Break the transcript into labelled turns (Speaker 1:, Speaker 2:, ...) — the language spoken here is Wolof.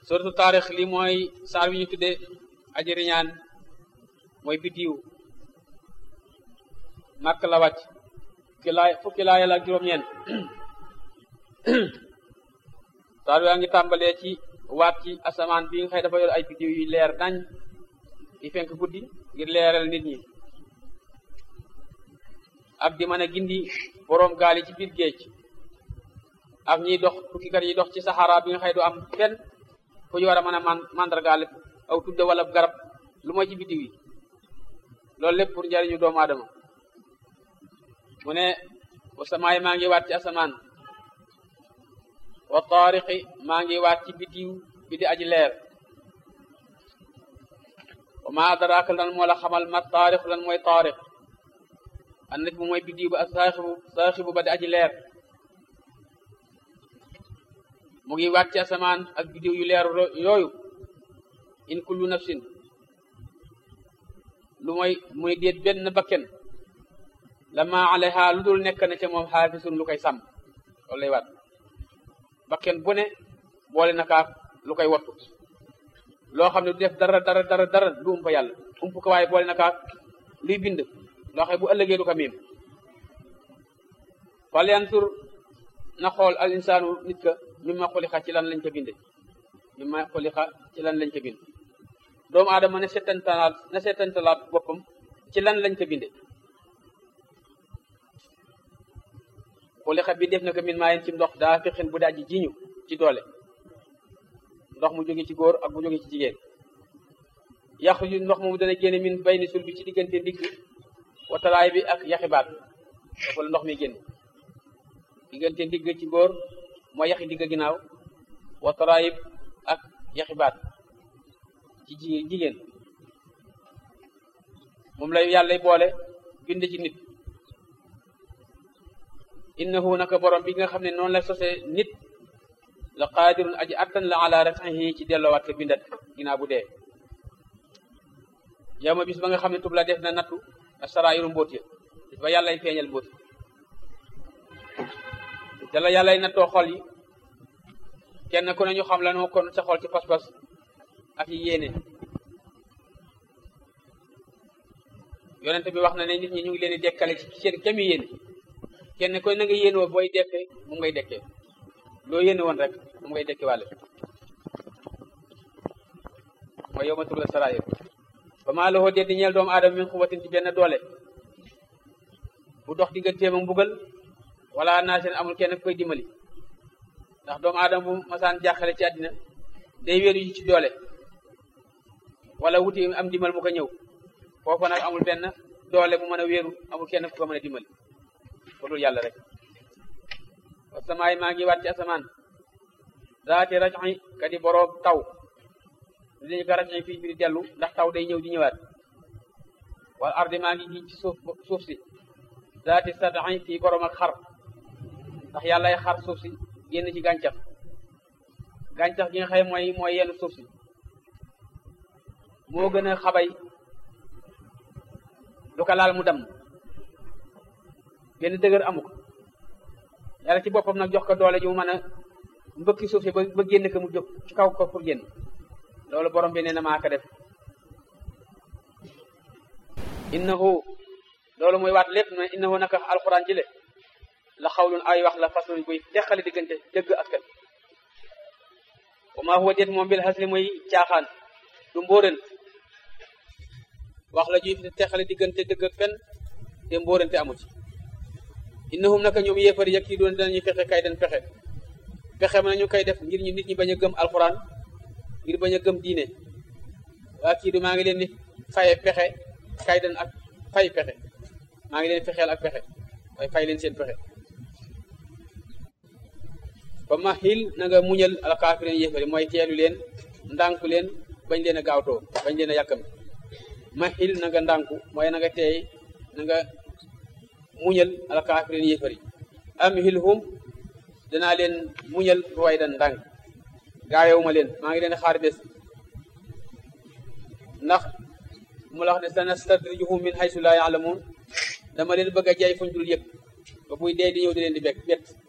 Speaker 1: suratu taarix li mooy saar wi ñu tudde aji riñaan mooy biddiw màkk la wàcc fukki laay fukki laay la ak juróom-ñeent saar wi a ngi tàmbalee ci waat ci asamaan bi nga xëy dafa yor ay biddiw yu leer nañ di fenk guddi ngir leeral nit ñi ak di mën a gindi boroom gaal yi ci biir géej ak ñiy dox tukkikat yi dox ci saxaara bi nga xëy du am fenn fu ñu war a mën a man mandargaal aw tudde wala garab lu mooy ci biddiw yi loolu lépp pour njariñu doomu aadama mu ne wasamaay maa ngi waat ci asamaan wa taariqi maa ngi waat ci biddiw bi di aji leer wa ma adraaka lan moo la xamal ma taariq lan mooy taariq an nit mu mooy biddiw ba ak saaxibu saaxibu ba di aji leer mu ngi waat ci asamaan ak biddiw yu leer yooyu in kullu nafsin lu mooy muy déet benn bakken lama alayha lu dul nekk na ca moom xaafisun lu koy sàmm loolu lay waat bakken bu ne boole na kaak lu koy wattu loo xam ne du def dara dara dara dara du umpa yàlla ump ko waaye boole na kaak luy bind loo xam bu ëllëgee du ko miim fal yansur na xool al insaanu nit ka mimma xuliqa ci lan lañ ko binde mimma xuliqa ci lan lañ ko bind doomu aadama ne settantalaat na settantalaat boppam ci lan lañ ko binde xuliqa bi def na ko min maayen ci ndox daa fexin bu daaji jiñu ci doole ndox mu jóge ci góor ak mu jóge ci jigéen yaxruju ndox moomu dana génne min bayni sul bi ci diggante ndigg watalaay bi ak yaxibaat foofu la ndox mi génn diggante ndigg ci góor mooy yaxi digg ginnaaw watalaayib ak yaxibaat ci jigéen moom lay yàlla boole bind ci nit innahu naka borom bi nga xam ne noonu la sose nit la qaadirun aji attan la ala rafihi ci delloowaat ko bindat ginnaaw bu dee yow ma bis ba nga xam ne tub la def na nattu asaraayiru mbóot ya bis ba yàllay feeñal mbóot te la yàllay nattoo xol yi kenn ku ne ñu xam la noo kon sa xol ci pas-pas ak yi yéene yonente bi wax na ne nit ñi ñu ngi leen di dekkale ci seen kemi yéene kenn koy na nga yéene woo booy dekke mu ngay dekkee loo yéene woon rek mu ngay dekke wàlle mooy yow ma tur la saraayir ba maa la dee di ñeel doomu aadama min xuwatin ci benn doole bu dox digganteem ak mbugal wala naa seen amul kenn koy dimbali ndax doomu aadama bu masaan jàqale ci àddina day wéeru ci doole wala wuti am dimbal mu ko ñëw foofu nag amul benn doole bu mën a wéeru amul kenn ku ko mën a dimbali ko dul yàlla rek wasamaay maa ngi waat ci asamaan zaati rajoxi ka di boroom taw dinañu ko rajoxi fii bi di dellu ndax taw day ñëw di ñëwaat wala ardi maa ngi gi ci suuf suuf si zaati sadaxi fii boroom ak xar ndax yàlla ay xar suuf si génn ci gàncax gàncax gi nga xëy mooy mooy yenn suuf si moo gën a xabay lu ko laal mu damm benn dëgër amu ko yàlla ci boppam nag jox ko doole ji mu mën a mbëkki suuf si ba ba génn ko mu jóg ci kaw ko pour génn loolu borom bi nee na maa ko def innahu loolu muy waat lépp mais innahu naka alxuraan ji le la xawlun ay wax la faslun buy teqali diggante dëgg ak fen wa maa huwa déet moom bil hasli muy caaxaan du mbóorent wax la juy teqali diggante dëgg ak fen te mbóorente amu ci innahum naka ñoom yéefari yak yi doon dinañu fexe kay den fexe fexe mën nañu koy def ngir ñu nit ñi bañ a gëm alxuraan ngir bañ a gëm diine waa kii du maa ngi leen di faye pexe kay den ak fay pexe maa ngi leen fexeel ak pexe waaye fay leen seen pexe ba ma xil na nga muñal alkaafirin yéefari mooy teelu leen ndànku leen bañ leen a gaawtoo bañ leen a yàkkam ma xil na nga ndànku mooy na nga teey na nga muñal alkaafirin yéefari am hilhum danaa leen muñal ruway dan ndànk gaayewuma leen maa ngi leen xaar bés ndax mu la wax ne sanastadrijuhum min haysu laa yaalamuun dama leen bëgg a jaay fuñ dul yëg ba buy dee di ñëw di leen di bekk bett